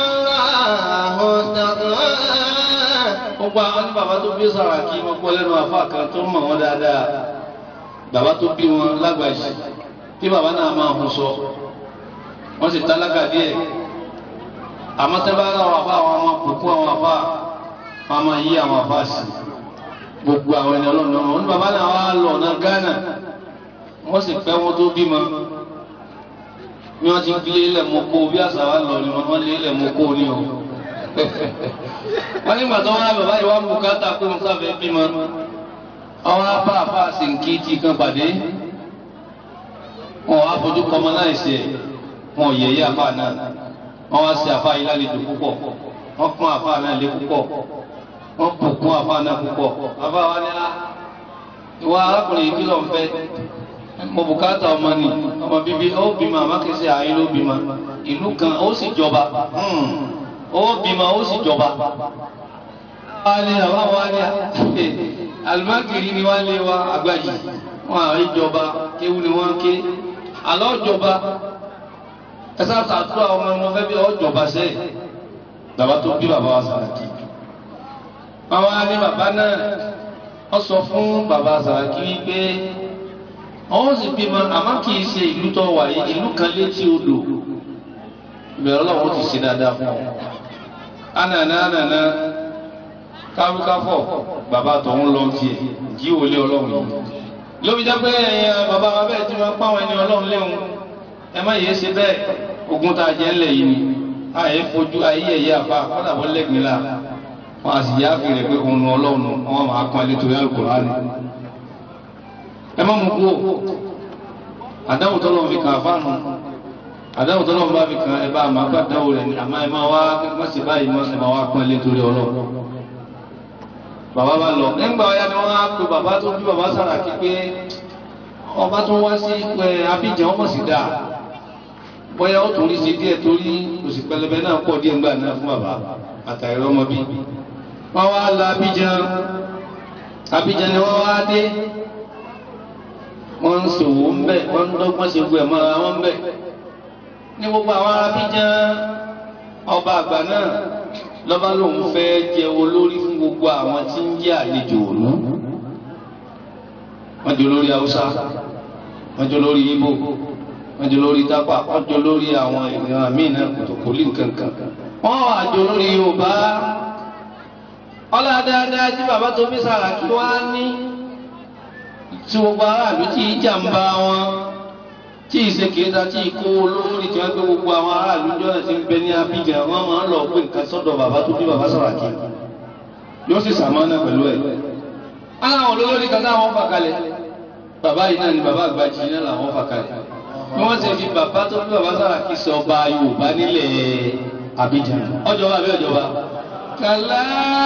gbogbo àwọn ní bàbá tó bí Sàràkí wọn gbọ́ lẹ́nu àfa kan tó mọ̀ wọ́n dáadáa bàbá tó bí wọn lágbàjì tí bàbá náà máa hun sọ wọ́n sì tálákà díẹ̀ àmọ́ tẹ́ bá rà àwọn àfa àwọn ọmọ kùkú àwọn àfa wọn máa yí àwọn àfa sí gbogbo àwọn ẹni ọlọ́run náà wọn ní bàbá náà wà lọ ọ̀nà Ghana wọ́n sì pẹ́ wọn tó bímọ bí wọ́n ti lé ilẹ̀ mọ́ kó bí àṣà wa lọ ni wọ́n lé ilẹ̀ mọ́ kó ní o wọ́n nígbà tó wọ́n á bàbá yìí wá mú káta kó ń sáfẹ́ bímọ àwọn afá afá sì ń kí tí kan pàdé wọn á fojú kọmọ náà ṣe wọn yẹ̀yẹ́ àfa náà wọn wá sí àfa yìí lálejò púpọ̀ wọn pọ́n àfa náà lé púpọ̀ wọn bùkún àfa náà púpọ̀ àfa wa ní ìwà arákùnrin yìí kí ló ń fẹ́ mo bùkátà ọmọ ni ọmọ bíbí ó bímọ àmàkẹsẹ àyín ló bímọ ìlú kan ó sì jọba ó bímọ ó sì jọba. wọ́n á ní àbá wa ní alimakiri ni wọ́n lé wa àgbàjì wọn àrí jọba kéwú ni wọ́n ké àlọ́ jọba ẹsẹ àtàtúrà ọmọ ọmọ fẹ́ bí ọ jọba sẹ́yìn bàbá tó bí bàbá wa Sàràkí. wọ́n wá ní bàbá náà wọ́n sọ fún bàbá Sàràkí wípé àwọn sì bímọ àmọ́ kì í ṣe ìlú tó wà yìí ìlú kan létí odò ìbẹ̀rẹ̀ ọlọ́run ti ṣe dáadáa fún ọ. ànàná ànàná kárúkáfọ̀ bàbá tọ̀hún lọ tiẹ̀ jí wọlé ọlọ́run yìí. lóbi jẹ́ pé ẹ̀yin bàbá wa bẹ́ẹ̀ tí wọ́n pàwọn ẹni ọlọ́run léwu ẹ má yéé ṣe bẹ́ẹ̀ ogun tá a jẹ́ ńlẹ̀ yìí ni àyè fojú ayé ẹ̀yẹ àfa kọ́dàbọ̀ lẹ́gbẹ̀ẹ́ la wọn a sì yá fèrè pé òun ọlọ́run wọn máa pọn ilé torí Al-Kùránì ẹ má mú kú o àdáwò tọ́lọ́ fi kàn fáànù àdáwò tọ́lọ́ bá fi kàn ẹ bá àmà bá dáwò rẹ̀ ni àmà ẹ má wá má sì báyìí má sì má wá pọ́n ilé torí ọlọ́run. bàbá bá lọ nígbà ọ̀yá ni wọ́n á pe bàbá tó bí bàbá Sàràkí pé ọba tó wá sí pé Abidjan ọmọ sì dáa bóyá ó torí ṣe díẹ̀ torí òsì pẹlẹbẹ náà pọ̀ díẹ̀ ńgbà náà fún bàbá àtàrí ọmọ bí. wọ́n wá la Abidjan Abidjan ni wọ́n wá dé wọ́n ń sòwò ń bẹ̀ wọ́n ń dọ́gbọ́n ṣe gbọ́ ẹ̀ mọ́ra wọn bẹ̀. ní gbogbo àwọn Abidjan ọba àgbà náà lọ́ba lòun fẹ́ jẹ olórí fún gbogbo àwọn tí ń jẹ́ àlejò òní. wọ́n jẹ́ olórí Haúsá wọ́n jẹ́ olórí Ìgbò wọ́n jẹ́ olórí Tápà wọ́n jẹ́ olórí àwọn ìran míì náà kòtòkòlì nǹkankan. wọ́n wà jẹ́ olórí Yorùbá ọlá dáadáa tí bàbá tó bí Sàràkí wá ní tí gbogbo aráàlú tí ìjàmbá wọn tí ìṣèkéta tí ìkó olórí tí wọn gbé gbogbo àwọn aráàlú jọ́nà tí ń bẹ ní Abidjan wọn máa ń lọ pé nǹkan sọ́dọ̀ bàbá tó bí bàbá Sàràkí yóò sì sàmánà pẹ̀lú ẹ̀. aláwọn olólórí kan táwọn fà kalẹ̀ bàbá yìí náà ni bàbá àgbàjì náà làwọn fà kalẹ̀ bí wọ́n ti fi bàbá tó bí bàbá Sàràkí sọ ọba Yorùbá nílẹ̀ Abidjan ọjọba àbí ọjọba. kàlá.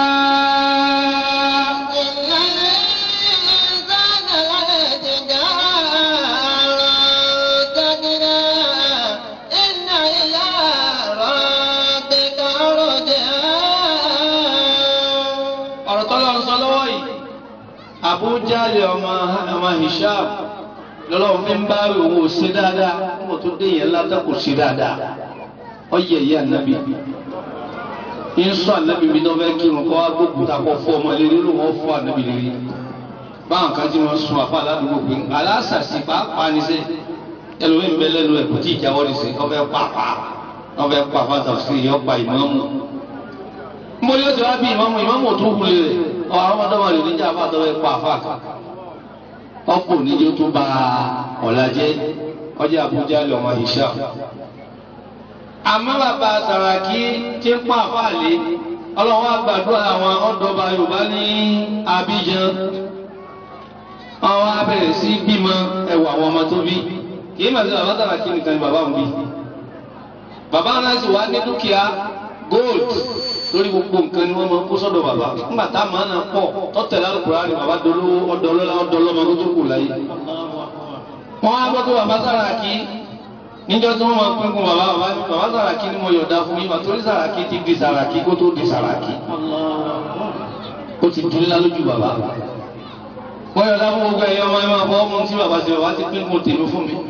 ọ̀rọ̀ tọ́lọ́ ń sọ lọ́wọ́ yìí Abujali ọmọ ọmọ Hisham lọ́lọ́run fi ń bá òun ò ṣe dáadáa nígbà tó dé yẹn látà kò ṣe dáadáa ọ yẹ yẹ ànábì ń sọ ànábì mi náà fẹ́ kírun kọ́ wá gbógun ta kọ́ fọ́ ọmọ lérí ló wọ́n fọ́ ànábì lérí báwọn kan tí wọ́n sun àfa aládùúgbò pé aláṣàṣì pàápàá ní sẹ́ ẹlòmíì ń bẹ lẹ́nu ẹ̀ kò tí ì jáwọ́ ní sẹ́ ọ fẹ́ pàápàá ọ fẹ́ pàápàá tàbí yọ pa ìmáàmù mo yóò ti wá bí ìmọ̀mù ìmọ̀mù tó wulẹ̀ rẹ̀ ọ àwọn ọmọdéwà lè níjà bá tọ́wọ́ ẹ̀kọ́ àfáàkà ọ̀pọ̀ níjó tó bá ọ̀la jẹ́ ọjà Àbújá lè ọmọ ìṣá. àmọ́ bàbá Sàràkí tí ń pa àfáàlé ọlọ́wọ́ àgbàdúrà àwọn ọ̀dọ́ba Yorùbá ní Abidjan àwọn abẹ̀rẹ̀ sí bímọ ẹ̀wọ̀ àwọn ọmọ tó bí kì í mọ̀ sí bàbá Sàràkí nìkan ni bàbá òun bí bàbá náà sì wá ní dúkìá gold lórí gbogbo nǹkan ni wọ́n máa ń kó sọ́dọ̀ bàbá nígbà tá a máa na pọ̀ tọ́tẹ̀lá Al-Qur'ani bàbá dolówó ọdọọlọ́lá ọdọọlọ́mọ tó tó kù láyé. wọ́n á gbọ́ pé bàbá Sàràkí níjọ́ tí wọ́n máa pín kún bàbá bàbá bàbá Sàràkí ni mo yọ̀ọ̀dá fún yín torí Sàràkí ti di Sàràkí kó tó di Sàràkí. ó ti di ńlá lójú bàbá. wọ́n yọ̀ọ̀dá fún gbogbo ẹ̀yọ́ ọmọ ẹ̀ máa fọ́ ọmọ tí bàbá ti bàbá ti pín kún tèmi fún mi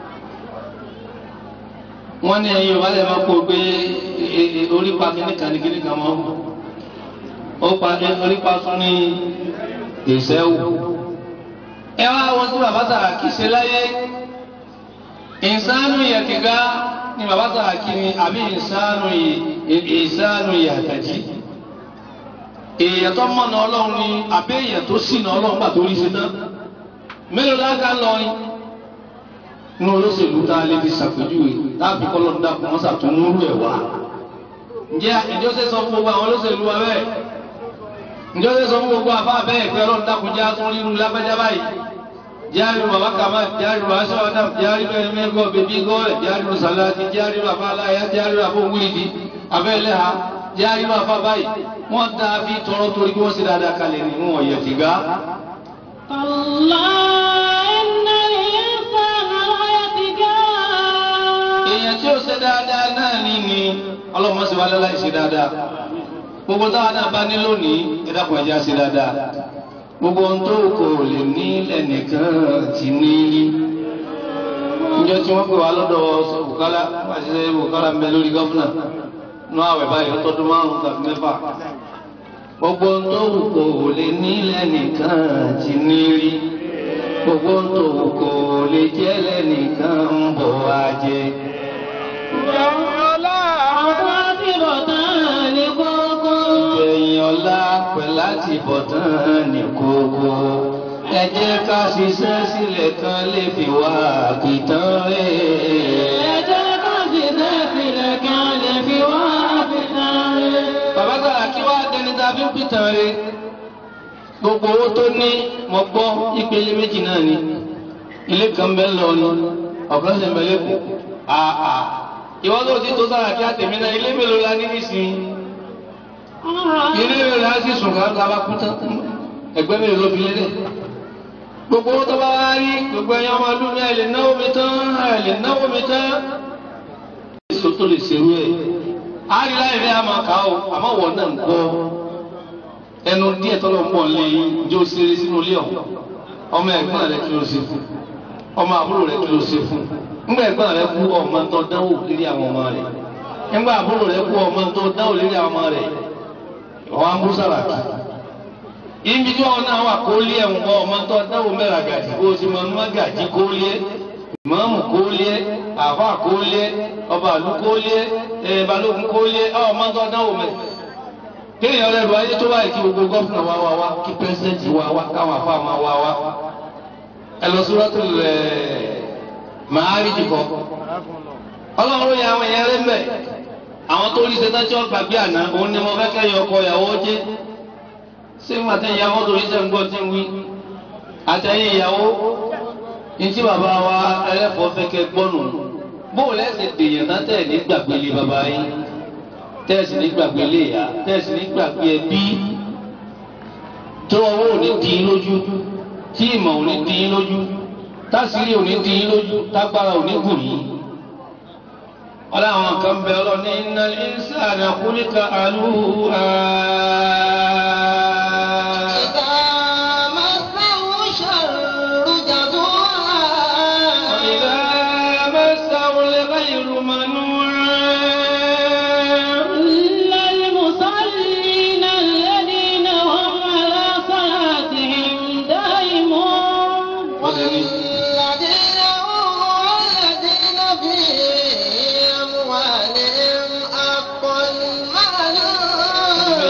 wọ́n ní ẹ̀yin ìwà lè máa kó pé orí pa kíní kan ní kíní kan mọ́ ó pa orí pa tún ní ìṣẹ́wò. ẹ wá wọn tí bàbá Sàràkí ṣe láyé ìsánú yẹ̀kẹ̀gá ni bàbá Sàràkí ni àbí ìsánú ìsánú yàtàjì. èèyàn tó mọ̀nà ọlọ́run ni àbí èèyàn tó ṣìnà ọlọ́run gbà tó rí ṣe tán mélòó lága lọ ni ní olóṣèlú tá a lè fi ṣàpèjúwe láàbí kọ́lọ́ ń dàpọ̀ wọ́n ṣàtúnúrú ẹ̀ wá. ǹjẹ́ ìjọ ṣe sọ fún gbogbo àwọn olóṣèlú wa bẹ́ẹ̀? ǹjọ́ ṣe sọ fún gbogbo àfa bẹ́ẹ̀ pé ọlọ́run dákun já tún rírun lágbájá báyìí? jari baba kama jari baba sọọdam jari bẹẹ mẹgọ bẹbí gọọlẹ jari baba salati jari baba alaya jari baba wíìdì abẹ́lẹ́ ha jari baba báyìí wọ́n dá bí tọrọ torí kí wọ́n sì dáadáa kalẹ̀ ní wọn yẹ tìgá. كلا إن الإنسان ليطغى èèyàn tí ó ṣe dáadáa náà ní ni ọlọ́mọ sì wá lọ́la ìṣe dáadáa gbogbo táwọn náà bá ní lónìí ìdákùn ẹ̀já ṣe dáadáa gbogbo ohun tó kò lè ní lẹ́nìkan ti ní rí níjọ́ tí wọ́n pè wá lọ́dọ̀ bùkálá àṣìṣe bùkálá ń bẹ lórí gọ́fúnà nú àwẹ̀ báyìí ọtọ́dún márùn-ún tàbí mẹ́fà gbogbo ohun tó kò lè ní lẹ́nìkan ti ní rí gbogbo ohun tó kò lè jẹ́ lẹ́nìkan ń bọ̀ wá jẹ. عاقبة لكوكو Ìgbẹ̀yìn ọ̀la pẹ̀ láti bọ̀tán ní kókó. Ẹ jẹ́ ká ṣiṣẹ́ sílẹ̀ kan lè fi wá àkìtàn rẹ̀. ẹjẹ́ ká sì sẹ́sílẹ̀ kan lè fi wá àfihàn rẹ̀. Bàbá gbàrà kí wá dẹni tá a fi ń pìtàn rẹ̀. Gbogbo owó tó ní mo gbọ́ ìpele méjì náà ni. Ilé kan bẹ́ lọ ni, ọ̀kan sì ń bẹ lẹ́kọ̀ọ́. Àà ìwọ́n tó ti tó sára kí á tèmi náà ilé mélòó la ní nísìnyí. ilé rẹ̀ á sì sùn ká bá kú tán ẹgbẹ́ mi ló fi lédè gbogbo owó tó bá wá rí gbogbo ẹ̀yàn ọmọ ọdún ní àìlè náwó mi tán àìlè náwó mi tán. èso tó lè ṣerú ẹ̀ á rí láì rí àmọ́ ká o àmọ́ wọ̀ náà ń kọ́ ẹnu díẹ̀ tọ́lọ̀ ń bọ̀ lé jó ṣeré sínú ilé ọ̀hún ọmọ ẹ̀gbọ́n rẹ̀ kí ló ṣe fún ọmọ àbúrò rẹ̀ kí ló ṣe fún nígbà ẹ̀gbọ́n rẹ̀ kú ọmọ tó dánwò lérí àwọn ọmọ rẹ̀ nígbà àbúrò rẹ̀ kú ọmọ tó dánwò lérí àwọn ọmọ rẹ̀ ọwọ́n bú sàràkì. ibi tí wọn náà wà kó lé ẹ̀wọ̀n kọ́ ọmọ tó dáwọ́ mẹ́ra gàdí kó o sì mọ ọmọ gàdí kó lé ìmọ̀ọ́mù kó lé àfà kó lé ọba àlú kó lé ẹ̀ balógun kó lé ọmọ tó dáwọ́ mẹ́. kéèyàn rẹ̀ lu ayé tó wáyé kí gbogbo gọ́fìnà wá wá wá kí pẹ́sidẹ́ntì wá wá káwọn afá máa wá wá. ẹ lọ sọ́dọ̀ lẹ̀ máa rí jìkọ́. ọlọ́run yẹ àwọn èèyàn rẹ̀ mẹ́ àwọn tó rí ṣetán tí wọ́n gbàgbé àná òun ni mo fẹ́ kẹ́yìn ọkọ ìyàwó jẹ́ ṣé ń àtẹ̀yìn ìyàwó torí ṣe ń gbọ́ tí ń wí àtẹ̀yìn ìyàwó ní tí bàbá wa ẹlẹ́fọ̀ọ́ fẹ́ kẹ́ gbọ́nù bóun lẹ́sẹ̀ dèèyàn tán tẹ̀ ní gbàgbé lé bàbá yín tẹ́ẹ̀sì ní gbàgbé lé ìyá tẹ́ẹ̀sì ní gbàgbé ẹbí tó ọwọ́ ò ní dín lójú tí ìmọ̀ ò ní dín lójú tásìrí ò ní dín lójú tágbára ò ní gùn yín ọlọ́run kan bẹ ọlọ́ ní iná ìsáàdà kúríkà àlúhà. إذا مسه الشر جزوعا إذا مسه الغير منوعا إلا المصلين الذين هم على صلاتهم دائمون والذين هم والذين في أموالهم حق معلوم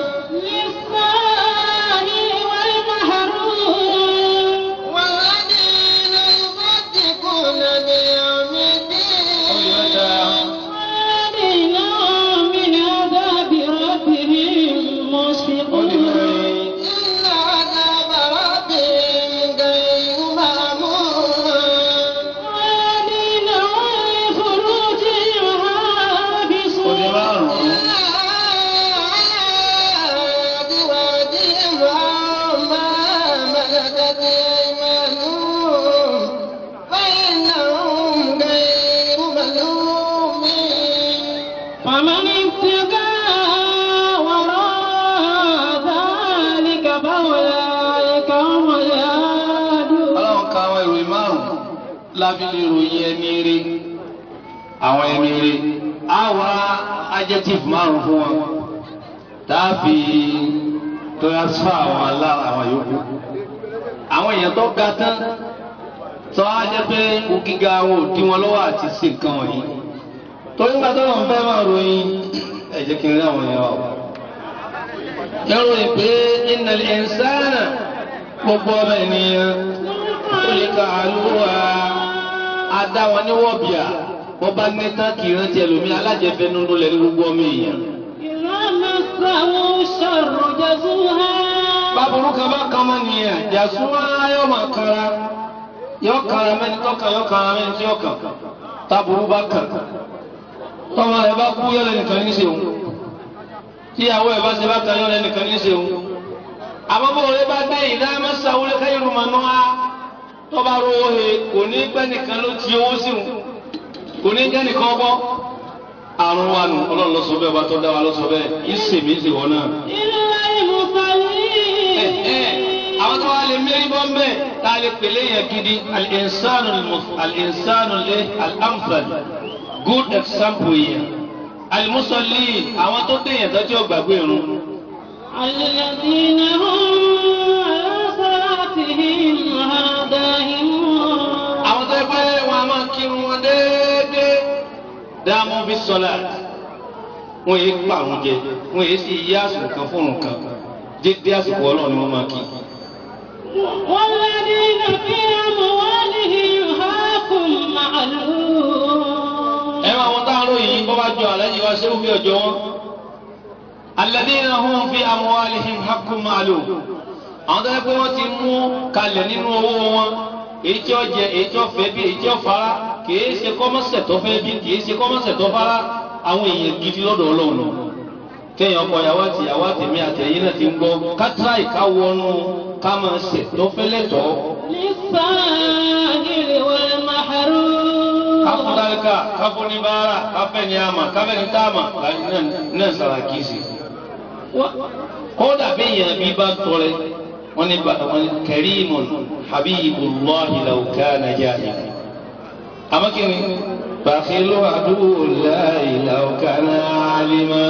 للسائل والمحروم والذين يصدقون بيوم الدين والذين هم من عذاب ربهم مشفقون إن عذاب ربهم غير مأمون والذين هم لفروجهم حافظون فمن ابتغى وراء ذلك فأولئك هم العادون ọlọ́run ka àwọn ìròyìn márùn-ún lábílẹ̀ ìròyìn ẹni rí àwọn ẹni rí àwa adjective márùn-ún fún wọn tàbí transfer àwọn alára àwọn yòókù àwọn èèyàn tó ga tán tó á jẹ́ pé kò gíga wọn ò dí wọn lọ́wọ́ àti ṣe nǹkan wọ̀nyí torí nígbà tó lọ́n fẹ́ máa ròyìn ẹ jẹ́ kí n rí àwọn èèyàn wa o. yẹ́ròyìn pé innal insana gbogbo ọmọ ènìyàn kólíkà àlùwà adá wọn ní wọ́bìà wọ́n bá ní tán kì í rántí ẹlòmí alájẹfẹ́ nínú lẹ̀ ní gbogbo ọmọ èèyàn. إذا مسه الشر جزوعا báburú kan bá kan mọ́ nìyẹn jàsúmọ́ ayọ́ máa kanra yọ kàrà mẹ́ni tọ́kàn yọ kàrà mẹ́ni tí yọ kàn táburú bá kàn tọ́mọ rẹ̀ bá kú yọ lẹ́nìkan ní sèwọ̀n tíyàwó ẹ̀ bá ṣe bá kan yọ lẹ́nìkan ní sèwọ̀n àbábọ̀ rẹ̀ bá dé ìdá mẹ́sàwó lẹ́ka yorùbá náà tọ́ba rówó he kò ní pẹ́ nìkan ló ti owó sí wọn kò ní jẹ́ nìkan bọ́ àrùn wa nù ọlọ́run lọ sọ bẹ́ẹ̀ bá tọ́ dá wa lọ sọ bẹ́ẹ̀ ìsèmí sì wọ́n náà. إلا المصلين àwọn tó wà lè mérí bọ́ ń bẹ̀ tá a lè pèlè yẹn gidi al-insanu al-insanu lé al-amthal good example yẹn al-musalli àwọn tó dé yẹn tó tí ó gbàgbé irun. الذين هم على صلاتهم دائمون àwọn tó yẹ pé wọn a máa kírun wọn déédéé dáàmú bí sọlá wọn yé pa àwọn jẹ wọn yé sì yí àsìkò kan fún nǹkan déédéé àsìkò ọlọ́run ni wọ́n máa kí. والذين في أموالهم حق معلوم ẹ máa wọn táwọn lóyìn bọ́ bá jọ àlẹ́yìn wá ṣéwú bí ọjọ́ wọn. alladhina hum fi amwalihim haqqun ma'lum. àwọn tó yẹ pé wọ́n ti mú kalẹ̀ nínú owó wọn èyí tí ó jẹ èyí tí ó fẹ́ bí èyí tí ó fara kìí ṣe kọ́mọ́sẹ̀ tó fẹ́ bí kìí ṣe kọ́mọ́sẹ̀ tó fara àwọn èèyàn gidi lọ́dọ̀ ọlọ́run kéèyàn ọkọ ìyàwó àti ìyàwó àtẹ̀mí àtẹ̀yìn náà ti ń gbọ́ kátírà ìkáwọnú ká máa ṣe tó fẹ́ lẹ́tọ̀ọ́ للسائل والمحروم káfọ́ dálíkà káfọ́ ní báárà káfẹ́ ní àmà káfẹ́ ní táàmà láti náà náà sàrà kìí sí. kódà bí èèyàn bí bá tọrẹ wọn ní bá wọn ní karimun habibullahi law kana jahila. àmọ́ kí ni bàkìlú aduwullahi law kana alima.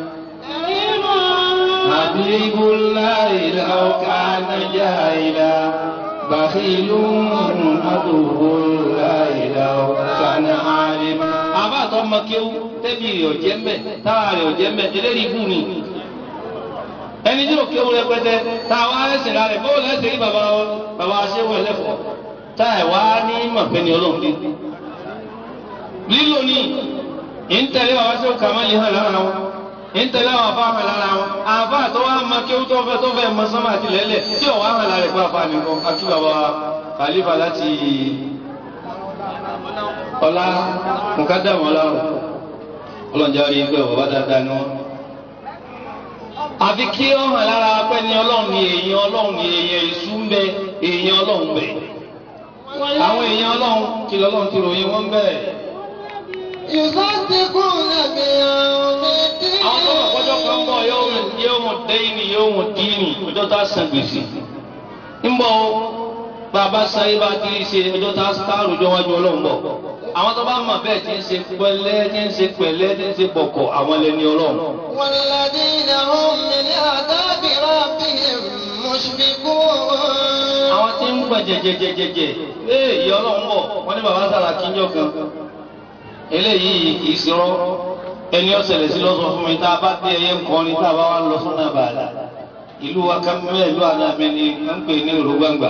habibullahi law kana jahila. بخيل عدو الله لو كان عالما àbá tó ọmọ kéwú tẹ́bí rẹ̀ ọ̀jẹ́ mbẹ́ táwa rẹ̀ ọ̀jẹ́ mbẹ́ eléyìí ibú ni ẹni tí ò kéwú rẹpẹtẹ táwa ẹsẹ̀ rà rẹ̀ bóòlù ẹsẹ̀ rí bàbá bàbá aṣẹ́wó ẹlẹ́fọ̀ọ́ táà wá ní mọ̀pẹ́ ni ọlọ́run dé lílo ní ìntẹ̀lé bàbá aṣẹ́wó kàmáàlì hàn lára wọn ìntẹ̀lé àwọn afá hàn lára wọn àbá tó wá ma kéwú tó fẹ́ tó fẹ́ mọ sánmà àti lẹ́lẹ̀ tí ò wá hàn lára ẹ̀kọ́ afá nìkan akí bàbá khalifa láti ọlá mùkádàmù ọlọ́run ọlọ́njà rí pé bàbá dáadáa ni wọ́n. àfi kí ó hàn lára pé ní ọlọ́run ni èèyàn ọlọ́run ni èèyàn èṣù ń bẹ èèyàn ọlọ́run bẹ. àwọn èèyàn ọlọ́run kí lọ́lọ́run ti ròyìn wọ́n bẹ́ẹ̀. يصدقون بيوم الدين àwọn tó wà kọjọ́ kan bọ̀ yóò mọ̀ dẹ́yìn yóò mọ̀ díìnì ọjọ́ tá a san gbèsè. ń bọ̀ bàbá sáyé bá ti ṣe ọjọ́ tá a rojọ́ wájú ọlọ́run bọ̀. àwọn tó bá mọ̀ bẹ́ẹ̀ ti ń ṣe pẹ̀lẹ́ ti ń ṣe pẹ̀lẹ́ ti ń ṣe bọ̀kọ̀ àwọn ẹlẹ́ni ọlọ́run. والذين هم من عذاب ربهم مشفقون àwọn tí ń gbọ̀n jẹjẹjẹjẹjẹ ee ìyá ọlọ́run bọ̀ wọ́n ní bàbá sára kíjọ́ kan eléyìí kì í sirọ́ ẹni ọ̀sẹ̀lẹ̀ sí lọ́sọ̀ fún mi tá a bá dé ẹyẹ ńkọrin tá a bá wà lọ sọ́nà bàálà ìlú wa kámẹ́ ìlú àná mi ni wọ́n ń pè ní òru gbangba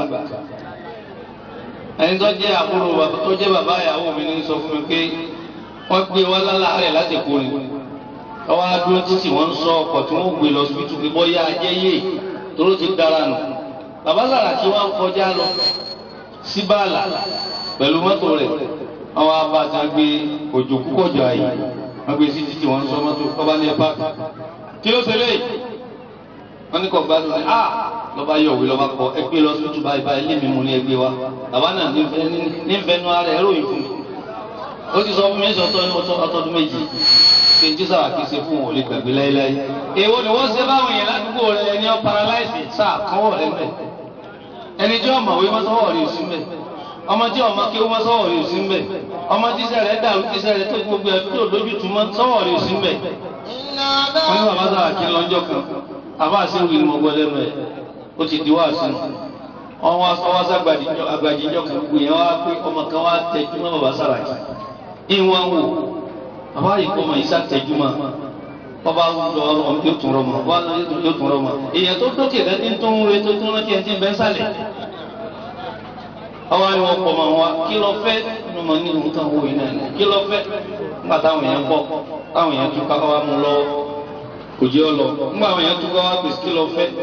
ẹni tó jẹ́ àbúrò bàbá tó jẹ́ bàbá ìyàwó mi ní sọ fún mi pé wọ́n gbé wá lálàárẹ̀ láti kú ni ọwọ́ adúró títì wọ́n ń sọ ọkọ̀ tí wọ́n gbé lọ síbítù pé bọ́yá ajẹ́ yé toró ti dára nù bàbá sàrà tí wọ́n kọjá lọ sí bàálà pẹ̀lú mọ́tò rẹ̀ àwọn abájá gbé òjò púpọ̀jọ àyè wọ́n gbé sí títì wọ́n sọ mọ́tò ọba ní ẹ̀pá kí ló ṣẹlẹ̀ wọ́n ní kò gbádùn ní a lọ́ba yọ̀ wí lọ́ba kọ ẹgbẹ́ lọ sí túbà ìbá ilé mi mú ní ẹgbẹ́ wa bàbá náà nífẹ̀ẹ́nu ara ẹ̀ ròyìn fún mi ó ti sọ fún mi sọ́tọ́ ní ọtọ́dún méjì pé jí sábà kì í ṣe fún òun ò lè gbàgbé láéláé èwo ni wọ́n ṣe báwọn èèyàn ládùúgbò rẹ ẹni ọ paralyze sáà kọ́wọ́ rẹ mẹ́ ẹni tí ọmọ wí mọ́sọ́wọ́ rí sí mẹ́ ọmọ tí ọmọ kí ó mọ́sọ́wọ́ rí sí mẹ́ ọmọ tí iṣẹ́ rẹ̀ dàrú tí iṣẹ́ rẹ̀ tó gbogbo ẹ̀ tó lójútu mọ́ sọ́wọ́ rí sí mẹ́ إن wọ́n ní عذاب bàbá sábà kí lọ́jọ́ kan àbá àṣewì ni mo gbọ́ lẹ́nu ẹ̀ ó ti di wá sínú wọ́n wá sọ wá sàgbàdìjọ́ kan gbogbo yẹn wá pé ọmọ kan wá tẹjú mọ́ bàbá sábà kí ìwọ̀n wò àbá yìí kọ́ ọmọ yìí sá tẹjú mọ́ ọba lọ ọmọ yóò tún rọmọ wá yóò tún rọmọ èèyàn tó dókè lẹ́ni tó ń re tó tún rántí ẹni tí ń bẹ́ sálẹ̀ ọwọ́ ni wọ́n pọ̀ mọ́ wa kí lọ fẹ́ inú mọ̀ ní ìhun táwọn òye náà ní kí lọ fẹ́ nígbà táwọn èèyàn pọ̀ táwọn èèyàn tún kákọ́ wa mú lọ́wọ́ kò jẹ́ ọ lọ nígbà àwọn èèyàn tún káwá pèsè kí lọ fẹ́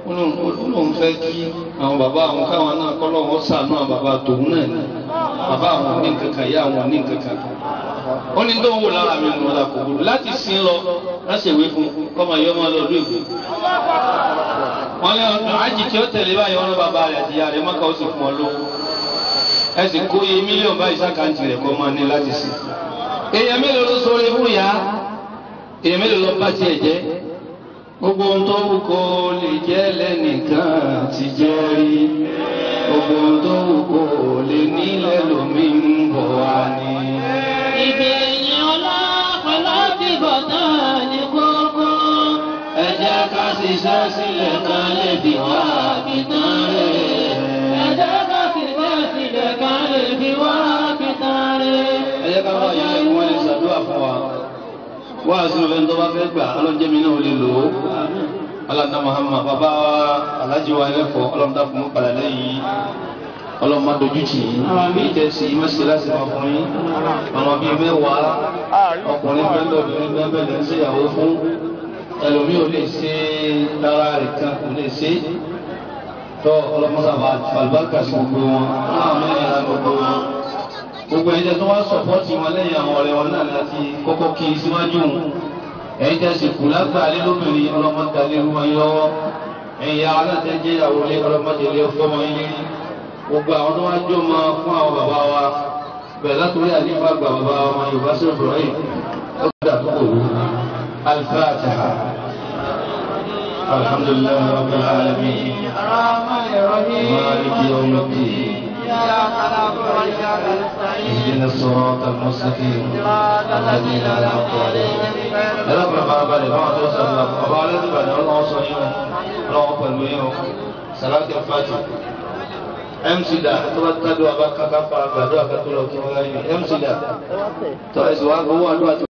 ó lóun fẹ́ kí àwọn bàbá àwọn káwọn náà kọ́ lọ́wọ́ sànú àwọn bàbá tòun náà ni bàbá àwọn ò ní nǹkan kan ìyá àwọn ò ní nǹkan kan ó ní tó ń wò lára mi nù ọ̀la kò burú láti sin lọ láti ìwé fún kọ́mọ yọ ọmọ lọ́dún èkó wọn lé ọdún àjì tí ó tẹ̀lé báyìí wọn lọ bàbá rẹ̀ àti ìyá rẹ̀ mọ́kà ó sì fún ọ lówó ẹ sì kó iye mílíọ̀nù báyìí sákàǹtì rẹ̀ kọ́ máa ní láti sìn èèyàn mélòó ló sọ̀rọ̀ fún ìyá èèyàn mélòó ló bá tiẹ̀ jẹ́ gbogbo ohun tó wù kó lè jẹ́ lẹ́nìkan ti jẹ́ rí gbogbo ohun tó wù kó lè nílẹ̀ lómi ń bọ̀ wá ní. Ìgbẹ̀yìn ọlá pẹ̀lú àtibọ̀tán ní kókó. ẹ jẹ́ ká ṣiṣẹ́ sílẹ̀ ká lè fi wá àbítán rẹ̀. Ẹ jẹ́ ká ṣiṣẹ́ sílẹ̀ ká lè fi wá àbítán rẹ̀. ẹ jẹ́ ká wá yẹn lẹ́kùn wọn lè ṣàdúrà fún wa. wá sínú fẹ́ni tó bá fẹ́ gbà ọlọ́njẹ́mi náà lè lò ó. aláǹdá Muhammad bàbá wa alájí wa ẹlẹ́fọ̀ọ́ ọlọ́mọdá fún mi padà lẹ́yìn ọlọ́mọ dojú tì í bí ìtẹ̀sí mẹ́sìlásì máa fún yín àwọn bíi mẹ́wàá ọkùnrin bẹ́ẹ̀ obìnrin bẹ́ẹ̀ bẹ́ẹ̀ lè ṣe ìyàwó fún ẹlòmíì ò lè ṣe lára rẹ̀ kan kò lè ṣe tọ́ ọlọ́mọsàbà àlùbáríkà sí gbogbo wọn láwọn mẹ́rin ara gbogbo wọn gbogbo ẹ̀yin tẹ́ tó wá sọ̀pọ́tì wọn lẹ́yìn àwọn ọ̀rẹ́ wọn náà láti kọ́kọ́ kí i síwájú wọn ẹ̀yin tẹ́ sì kù lágbàálé lóbìnrin ọlọ́mọdé alẹ́ wọn yọwọ́ ẹ̀yin yàrá náà tẹ́ jẹ́ ìyàwó lé ọlọ́mọdé lé fọ́mọ yín lérí gbogbo àwọn tó wá jó mọ fún àwọn bàbá wa bẹ̀rẹ̀ látòrí àlífà gba bàbá wa yorùbá sí ibrahim ó gbọ́dọ̀ àkókò wù al-Fatiha alhamdulillahi rabbil alamin maliki yawmiddin اهدنا الصراط المستقيم الذين انعمت عليهم غير المغضوب عليهم ولا الضالين ọba alẹ́ nígbà ní ọlọ́wọ́ sọ yín o ọlọ́wọ́ pẹ̀lú yín o sàlákì fàtì mc da tó bá tádùn abá kankan fara gbàdúrà kátó lọ kí wọn láyé mc da tó ẹsùn wa gbowó àdúrà tó.